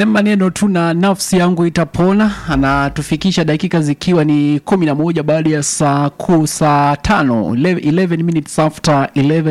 maneno tu na nafsi yangu itapona anatufikisha dakika zikiwa ni kumi na moja baada ya saa kuu saa tano 11 minutes after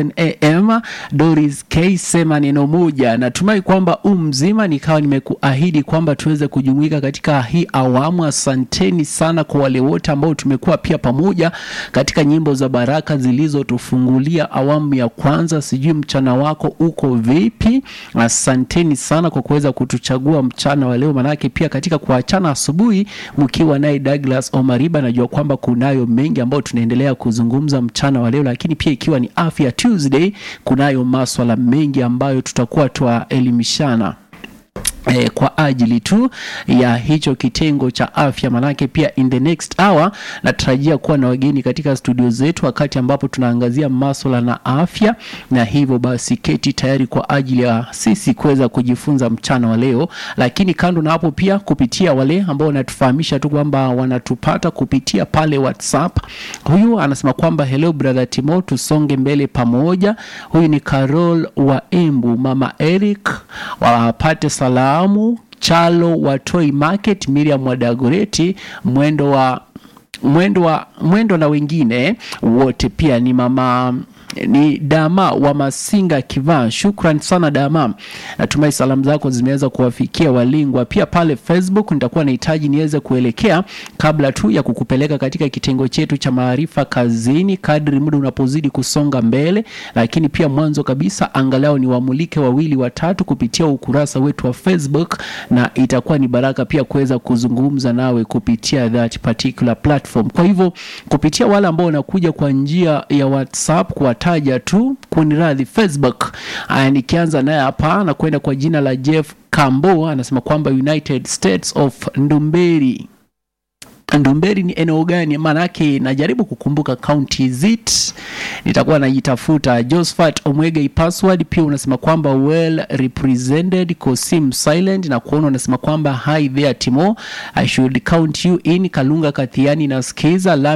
11 am doris k sema neno moja natumai kwamba u mzima nikawa nimekuahidi kwamba tuweze kujumuika katika hii awamu asanteni sana kwa wale wote ambao tumekuwa pia pamoja katika nyimbo za baraka zilizotufungulia awamu ya kwanza sijui mchana wako uko vipi asanteni sana kwa kuweza kutuchagua mchana wa leo manake pia katika kuachana asubuhi mkiwa naye douglas omariba najua kwamba kunayo mengi ambayo tunaendelea kuzungumza mchana wa leo lakini pia ikiwa ni afya tuesday kunayo maswala mengi ambayo tutakuwa twaelimishana Eh, kwa ajili tu ya hicho kitengo cha afya manake pia in the next hour natarajia kuwa na wageni katika studio zetu wakati ambapo tunaangazia maswala na afya na hivyo basi keti tayari kwa ajili ya sisi kuweza kujifunza mchana wa leo lakini kando na hapo pia kupitia wale ambao wanatufahamisha tu kwamba wanatupata kupitia pale whatsapp huyu anasema kwamba hello brother timo tusonge mbele pamoja huyu ni carol wa embu mama eric wapate salamu chalo wa Toy Market, Miriam wa Dagoreti, mwendo wa mwendo wa mwendo na wengine wote pia ni mama ni Dama wa Masinga Kivaa. Shukran sana Dama, natumai salamu zako zimeweza kuwafikia walingwa. Pia pale Facebook nitakuwa nahitaji niweze kuelekea kabla tu ya kukupeleka katika kitengo chetu cha maarifa kazini, kadri muda unapozidi kusonga mbele. Lakini pia mwanzo kabisa, angalau ni wamulike wawili watatu kupitia ukurasa wetu wa Facebook, na itakuwa ni baraka pia kuweza kuzungumza nawe kupitia that particular platform. Kwa hivyo kupitia wale ambao wanakuja kwa njia ya WhatsApp kwa taja tu kuniradhi facebook aya nikianza naye hapa na kwenda kwa jina la jeff cambo anasema kwamba united states of ndumberi ndumberi ni eneo gani maanake najaribu kukumbuka county zit nitakuwa najitafuta josephat omwega password pia unasema kwamba well represented kosim silent na kuona unasema kwamba hi there timo i should count you in kalunga kathiani na skiza